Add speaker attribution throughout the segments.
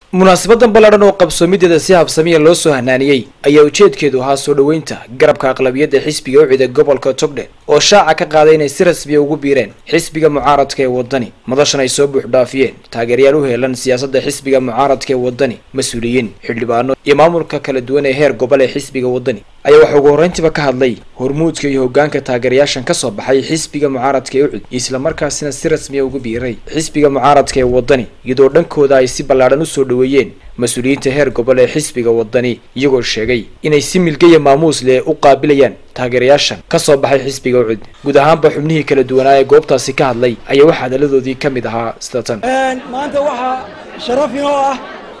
Speaker 1: munaasabadan ballaadhan oo qabsoomideeda si habsamiya loo soo hanaaniyey ayaa ujeedkeedu ahaa soo dhoweynta garabka aqlabiyadda xisbiga ucida gobolka togdhe oo shaaca ka qaaday inay si rasmiya ugu biireen xisbiga mucaaradka ee waddani madashan ay soo buuxdhaafiyeen taageerayaal u heelan siyaasadda xisbiga mucaaradka ee waddani mas-uuliyiin xildhibaano iyo maamulka kala duwan ee heer gobol ee xisbiga waddani ayaa waxaa ugu horreyntiiba ka hadlay hormuudka iyo hoggaanka taageerayaashan ka soo baxay xisbiga mucaaradka ee ucid islamarkaasina si rasmiya ugu biiray xisbiga mucaaradka ee waddani iyadoo dhankooda ay si ballaadhan usoo dhoweeyeen mas-uuliyiinta heer gobol ee xisbiga waddani iyagoo sheegay inay si milgaya maamuus leh u qaabilayaan taageerayaashan ka soo baxay xisbiga ucid guud ahaanba xubnihii kala duwanaa ee goobtaasi ka hadlay ayaa waxaa hadaladoodii ka mid ahaa sida tan
Speaker 2: maanta waxaa sharaf inoo ah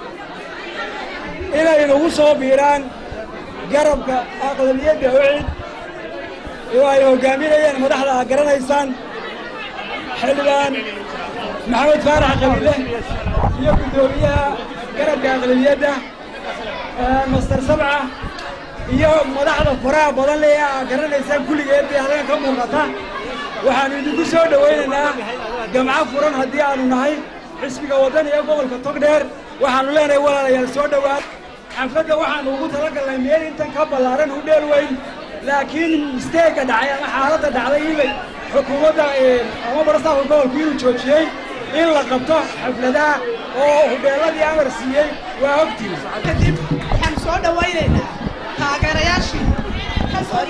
Speaker 2: inay nagu soo biiraan garabka aqlabiyadda ucid oo ay hoggaaminayeen madaxda aad garanaysaan xildhibaan maxamed faarax qabiile iyo guddoomiyaha garabka aqlabiyadda master sabca iyo madaxda faraha badan le aad garanaysaan kulligeed bay halkan ka muuqata waxaannu idinku soo dhowaynaynaa gamco furan haddii aanu nahay xisbiga waddan iyo gobolka togdheer waxaannu leenahay walaalayaal soo dhowaad xafladda waxaannu ugu talagalnay meel intan ka ballaaran u dheel weyn laakiin misteega dhacay ama xaaladda dhacday inay xukuumadda ama barastaafka gobolku inuu joojiyey in la qabto xafladaha oo hudheelladii amar siiyey waa ogtiin
Speaker 3: kadib waxaan soo dhowaynaynaa taageerayaashii ka soo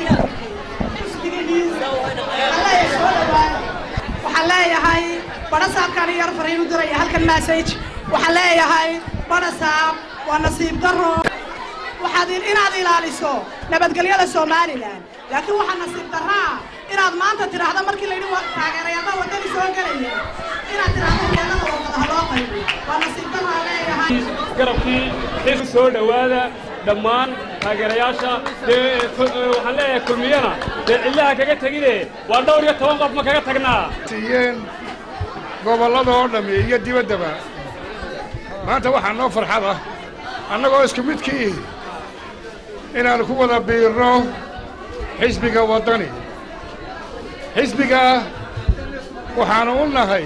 Speaker 3: waxaan leeyahay badhasaabkaan yar fariin u diraya halkan message waxaan leeyahay badhasaab waa nasiib daro waxaad inaad ilaaliso nabadgelyada somalilan laakiin waxaa nasiib daraa inaad maanta tidhaahdo markii la yidhi taageerayaaba waddani soo gelaya inaad tidhaahdo meelada wadada loo qaybiyo waa nasiib daraa leeyahay
Speaker 4: garabkii xisbi soo dhowaada dhammaan taageerayaasha dee waxaan leeyahay kulmiyana dee cillaha kaga tegine waa dhowr iyo toban qof ma kaga tagnaa
Speaker 5: siiyeen gobollada oo dhammi iyo dibaddaba maanta waxaa noo farxad ah annagoo isku midkii inaannu ku wada biirno xisbiga waddani xisbigaa waxaannu u nahay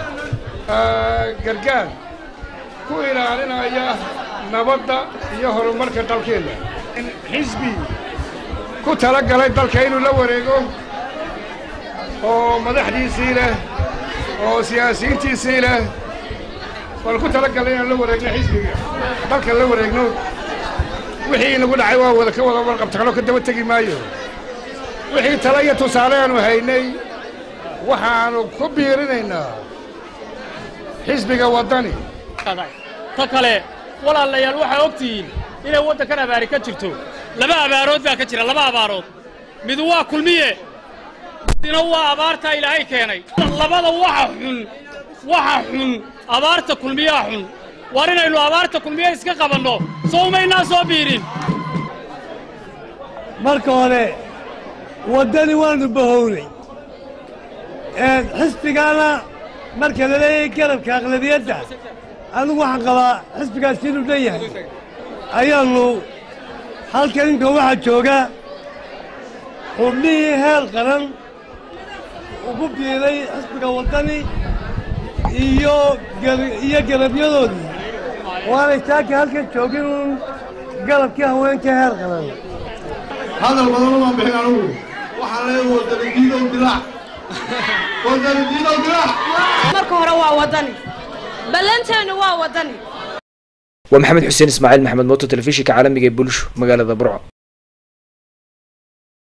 Speaker 5: gargaar ku ilaalinaya nabadda iyo horumarka dalkeenna xisbi ku tala galay dalka inuu la wareego oo madaxdiisii leh oo siyaasiyiintiisii leh waan ku tala gallay inaan la wareegno xisbiga dalka la wareegno wixii inagu dhacay waa wada ka wada warqabtaqno ka daba tegi maayo wixii tala iyo tusaale aanu haynay waxaannu ku biirinaynaa xisbiga waddani
Speaker 4: ta kale walaalayaal waxaa og tihiin inay waddankan abaari ka jirto laba abaarood baa ka jira laba abaarood midu waa kulmiye midina waa abaartaa ilaahay keenay labada waxa xun waxa xun abaarta kulmiyaa xun war inaynu abaarta kulmiye iska qabanno soo umaynaa soo biirin
Speaker 6: marka hore waddani waannu bahownay xisbigaana marka la leeyahay garabka aqlabiyadda anigu waxaan qabaa xisbigaas inuu dhan yahay ayaannu halkan inka waxaa jooga xubnihii heer qaran ugu biiray xisbiga waddani iyo iyo garabyadoodii waanay taaka halkan joogin uun garabkii haweenka heer qaran
Speaker 7: hadal badan umaan bixin anugu waxaan leeyahay waddani diidow dilaac waddani diidow dilaac
Speaker 3: marka hore waa waddani ballanteennu waa waddani
Speaker 1: waa maxamed xuseen ismaaciil maxamed mooto telefishinka caalamiga ee bulsho magaalada burco